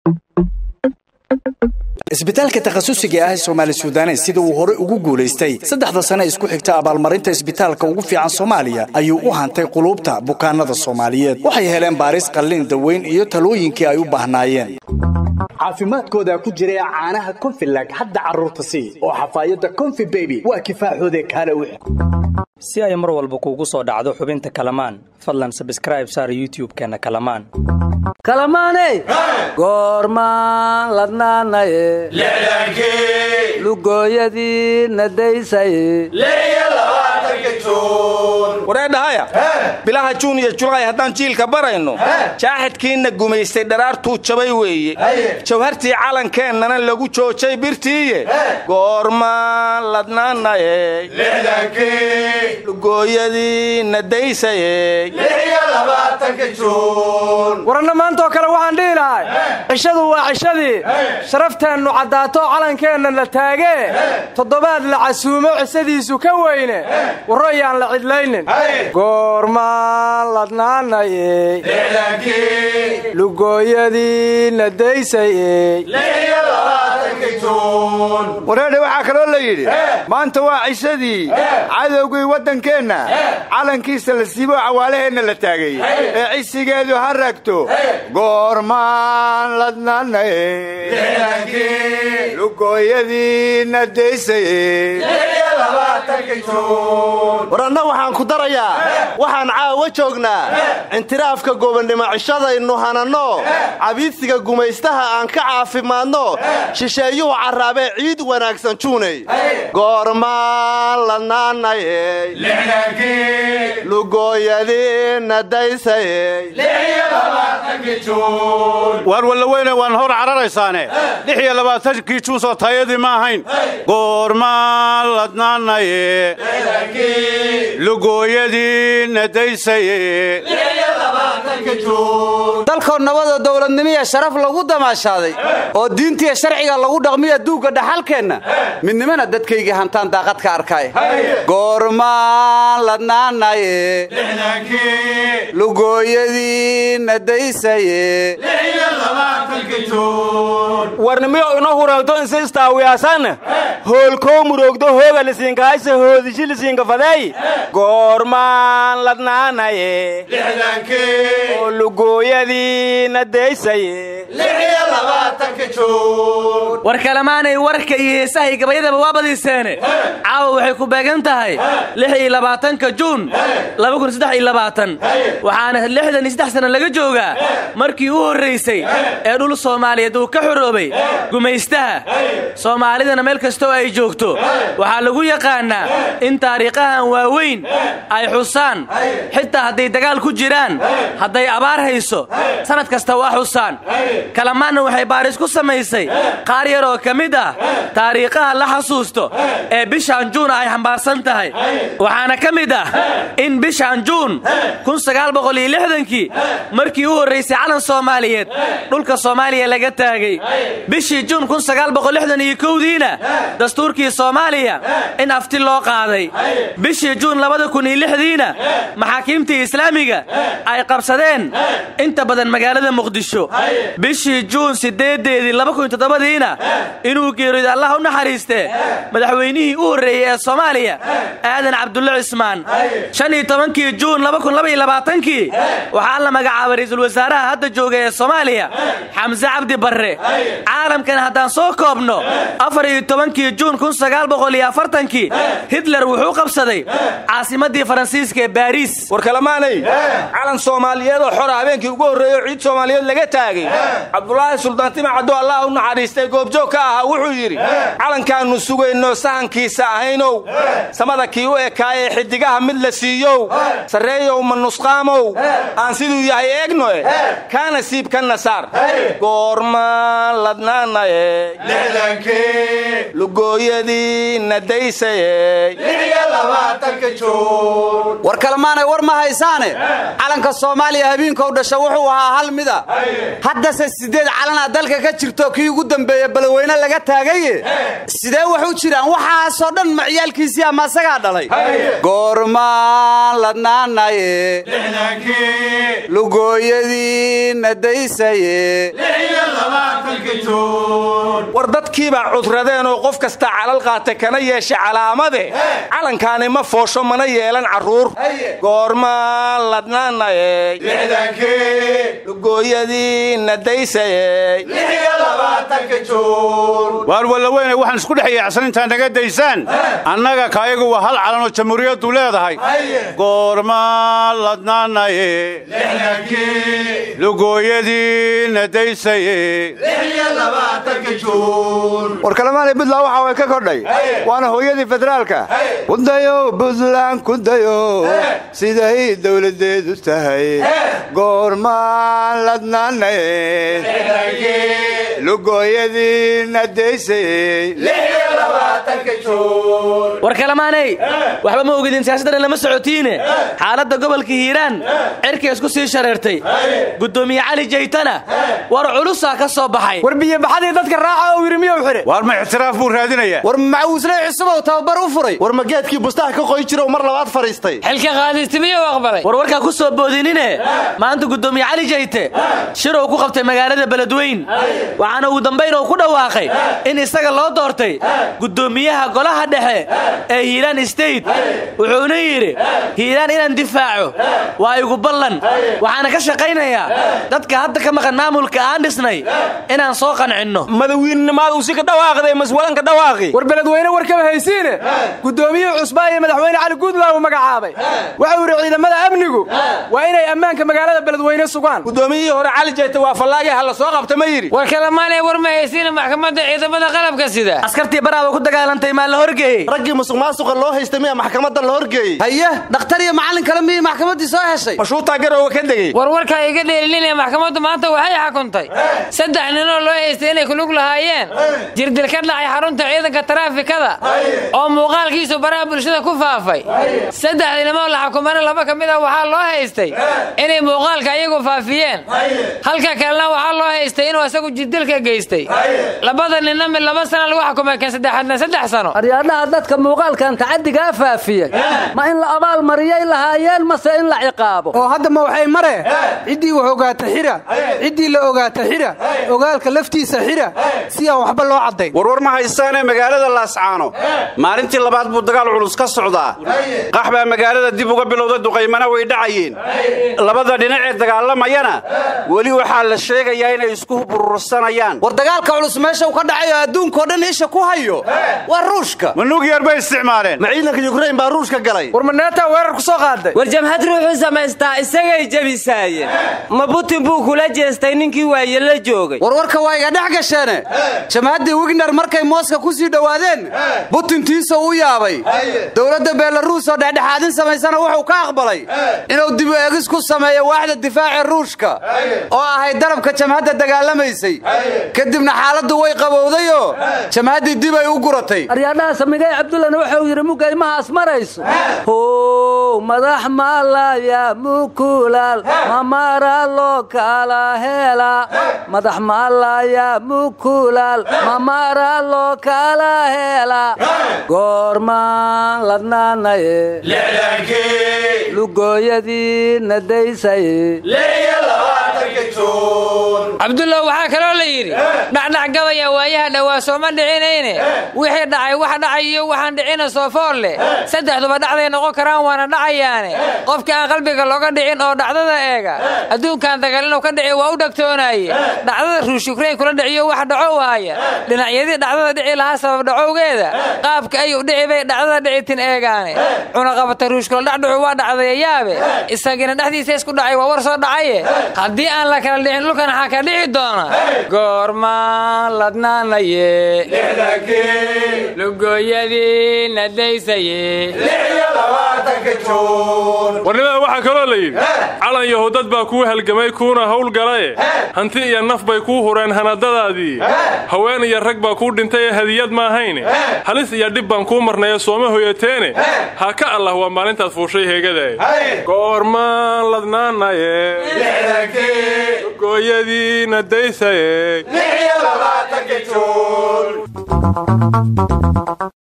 isbitaalka takhasusiga ah ee soomaali suudanes sida uu hore ugu guulaystay saddexda sane isku xigta abaalmarinta isbitaalka ugu fiican soomaaliya ayuu u hantay quluubta bukaanada soomaaliyeed waxay heleen baaris qallin daweyn iyo talooyinkii ay u baahnaayeen caafimaadkooda ku jira caanaha konfilag hadda carruurta sii oo xafaayadda konfi beby waa kifaaxoode kaale wix si ay mar walba kuugu soo dhacdo xubinta kalamaan fadlan sabskraib saar youtub-keenna kalamaan kalamaaney goormaan ladnaanaye lugooyadii nadaysaye wareedhahaya bilaha juun iyo julaay haddaan jiilka barayno jaaxidkiinna gumaystay dharaartuu jabay weeye jawhartii calankeennana lagu joojay birtiiye goormaan ladnaanaye lugooyadii nadaysaye waranna maantaoo kale waxaan dhihi lahay cishadu waa cishadii sharafteennu caddaato calankeenna la taagee toddobaad la casuumo cisadiisu ka weyne warroyaan la cidlaynin goormaan ladnaanaye lugooyadii nadaysayey wareedhe waxaa kaloo la yidhi maanta waa cishadii cadowgii waddankeenna calankiisa la siibo cawaalaheenna la taagay ee cisigeedu ha ragto goormaan ladnaanaye lugooyadii nadaysaye war anna waxaan ku darayaa waxaan caawa joognaa intiraafka gobonnimo cishadaynu hananno cabiidsiga gumaystaha aan ka caafimaadno shisheeyuhu carraabee ciid wanaagsan juunay goormaan ladnaanaye lugooyadii nadaysaye waar wallaweyne waan hor cararaysaane lix iyo labaatankii juunsoo taayadii ma ahayn goormaan ladnaanaye lugooyadii nadaysaye dalkoo nabada dowladnimiya sharaf lagu damaashaaday oo diintiya sharciga lagu dhaqmiya duugga dhaxalkeenna midnimana dadkayga hantaan daaqad ka arkay goormaan ladnaanaye lugooyadii nadaysaye warnimiyo ino hureegto insi istaawiyaasana hoolkoo muroogdo hooga lisiinkahaysa hoodishi lisiinka fadeey goormaan ladnaanaye oo lugooyadii nadaysaye war kalamaanay warka iyo heesahay gabayadaba waa badiiseene caawa waxay ku beegan tahay lix iyo labaatanka juun waxaana lixdan iyo saddex sana laga joogaa markii u horraysay ee dhul soomaaliyeed uu ka xoroobay gumaystaha soomaalidana meel kastoo ay joogto waxaa lagu yaqaannaa in taariikhahan waaweyn ay xusaan xitaa hadday dagaal ku jiraan hadday abaar hayso sannad kasta waa xusaan kalamaanna waxay baaris ku samaysay qaar yar oo ka mid ah taariikhaha la xasuusto ee bishaan juun ay xambaarsan tahay waxaana ka mid ah in bishaan juun kii markii u horraysay calan soomaaliyeed dhulka soomaaliya laga taagay bishii juun diina dastuurkii soomaaliya in afti loo qaaday bishii juun diina maxaakiimtii islaamiga ay qabsadeen inta badan magaalada muqdisho bishii juun sideedeedii diina inuu geeriyooday allah u naxariistee madaxweynihii u horreeyey ee soomaaliya aadan cabdulle cismaan kii juun kii waxaa la magacaabay ra'iisul wasaaraha hadda jooga ee soomaaliya xamse cabdi barre caalamkan haddaan soo koobno kii juun kii hitler wuxuu qabsaday caasimaddii faransiiska ee baariis war kalamaanay calan soomaaliyeed oo xora habeenkii ugu horreeyo ciid soomaaliyeed laga taagay cabdulaahi suldaantima caddo allah u naxariistay goobjoog ka ahaa wuxuu yidhi calankaannu sugayno sahankiisa ahaynow samada kii u ekaayee xidigaha mid la siiyow sarreeyow ma nusqaamow aan siduu yahay eegnoe kaana siib kana saar goormaan ladnaanaye lugooyadii nadaysaye war kalmaanay war ma haysaane calanka soomaaliya habeenkou dhasha wuxuu ahaa hal mida haddase siddeed calanaa dalka ka jirto kii ugu dambeeye balweyne laga taagaye sidee wax u jiraan waxaasoo dhan ma ciyaalkiisii ama asagaa dhalay goormaan ladnaanaye lugooyadii nadaysaye war dadkiibaa cudradeen oo qof kasta calal qaata kana yeesha calaamade calankaani ma foosho mana yeelan carruur goormaan ladnaanayey lugooyadiina daysayey waar wallaweyne waxaan isku dhex yaacsan intaa naga daysaan annaga kaayagu waa hal calanoo jamhuuriyaddu leedahay goormaan ladnaanaye lugooyadiina daysaye war kalemaanay buntland waxa way ka kordhay waana hooyadii federaalka kudayo buntland kudayo siday dowladeedu tahay goormaan ladnaanaye lugooyadiina daysayey war kalamaanay waxba ma ogidin siyaasaddan lama socotiine xaaladda gobolka hiiraan cirkay isku sii shareertay guddoomiye cali jaytana war culusaa ka soo baxay war biyobaxadii dadka raaca oo yidhi miyuu xidhe waar ma ixtiraaf buu raadinayaa war macawisley cusubow tababar u furay war mageedkii bustaha ka qoy jiro mar labaad fadhiistay xilka qaadistimiyuu aqbalay war warkaa ku soo boodinine maanta guddoomiye cali jayte shiruu ku qabtay magaalada beledweyn waxaana ugu dambayn uu ku dhawaaqay in isaga loo doortay guddoomiyaha golaha dhexe ee hiiraan state wuxuuna yidhi hiiraan inaan difaaco waa igu ballan waxaana ka shaqaynayaa dadka hadda ka maqan maamulka aan dhisnay inaan soo qancinno madawiinnimaad uu si ka dhawaaqday maswalanka dhawaaqi war beledweyne war kama haysiine guddoomiyihii cusbaa iyo madaxweyne cali guudlaaw magacaabay waxau yidhi ciidamada amnigu waa inay ammaanka magaalada beledweyne sugaan guddoomiyihii hore cali jayte waa fallaagii ha la soo qabta ma yidhi war kalamaanay war ma haysiina maxkamadda ciidamada qalabka sida askartii baraaba ku dagaalantay maa la horgeeyey raggii musuq maasuqa loo haystay miya maxkamadda la horgeeyey haye dhakhtar iyo macallin kale miyay maxkamaddii soo heshay mashuutaa garooga ka degey war warkaa iga dheelilinaya maxkamaddu maanta waxay xukuntay saddex ninoo loo haystay inay kulug lahaayeen jirdil ka dhacay xarunta ciidanka taraafikada oo muuqaalkiisu baraha bulshada ku faafay saddexdii nimoo la xukumana laba ka mid a waxaa loo haystay inay muuqaalka iyagu faafiyeen halka kalena waxaa loo haystay inuu isagu jirdilka geystay labada ninna mid laba sana lagu xukumay kan saddexaadna saddex sano aryaadhaha dadka muuqaalkan tacadigaa faafiyey ma in la abaal mariyay lahaayeen mase in la ciqaabo oo hadda ma waxay mare ciddii wax ogaata xira ciddii la ogaata xira ogaalka laftiisa xira si aan waxba loo caddayn warwar ma haystaanee magaalada laascaano maalintii labaad buu dagaal culus ka socdaa qax baa magaalada dib uga bilowda duqaymana way dhacayeen labada dhinacee dagaalamayana weli waxaa la sheegayaa inay isku burursanayaan war dagaalka culus meesha uu ka dhacayo adduunkao dhan isha ku hayo waa ruushka ma nugyar bay isticmaaleen ma ciidanka yukrain baa ruushka galay war maneetaa weerar ku soo qaaday war jamhad ruuxuu samaystaa isagay jebisaayeen ma butin buu kula jeestay ninkii waaye la joogay warwarka waa iga dhex gasheene jamaaddii wigner markay mooska ku sii dhowaadeen butintiisa u yaabay dowladda beelaruus oo dhexdhexaadin samaysana wuxuu ka aqbalay inuu dibu eegis ku sameeyo waaxda difaaca ruushka oo ahayd darabka jamhadda dagaalamaysay kadibna xaaladdu way qabowdayoo jamhaddii dib ay u guratay aryaadhaha samigay cabdullana wuxuu yidhi mugaymahaas marayso how madax maalaya mukulaal mamara loo kala hela madax maalaya mukulaal mamara loo kala hela goormaan ladnaanaye lugooyadii nadaysaye cabdullah waxaa kaloo la yidhi dhacdhac gabaya waayaha dhowaa sooma dhicinayne wixii dhacay wax dhacay iyo waxaan dhicina soofoor leh saddexduba dhacday noqon karaan waana dhacayaane qofka aan qalbiga looga dhicin oo dhacdada eega adduunkan dagaal inuu ka dhici waa u dhagtoonaaye dhacdada ruush yukrain kula dhiciyo wax dhaco waaya dhinacyadii dhacdada dhici lahaa sabab dhacowgeeda qaabka ayuu dhici bay dhacdada dhicitin eegaane cunaqabata ruushkula dhacdhacu waa dhacdayayaabe isagina dhexdiisa isku dhacay waa war soo dhacaye haddii aan la kala dhicin dhulkan waxaa ka dhici doona goormaan ladnaanaye lugooyadii nadaysaye warnimada waxaa kaloo la yidhi calan yahuudad baa kuu halgamay kuuna howlgalaye hanti iyo naf bay kuu hureen hanadadaadii haween iyo rag baa kuu dhintay ee hadiyad maahayne halis iyo dhib baan kuu marnaye sooma hoyateene ha ka allah waa maalintaad fuushay heegadae goormaan ladnaanaye gooyadii nadaysaye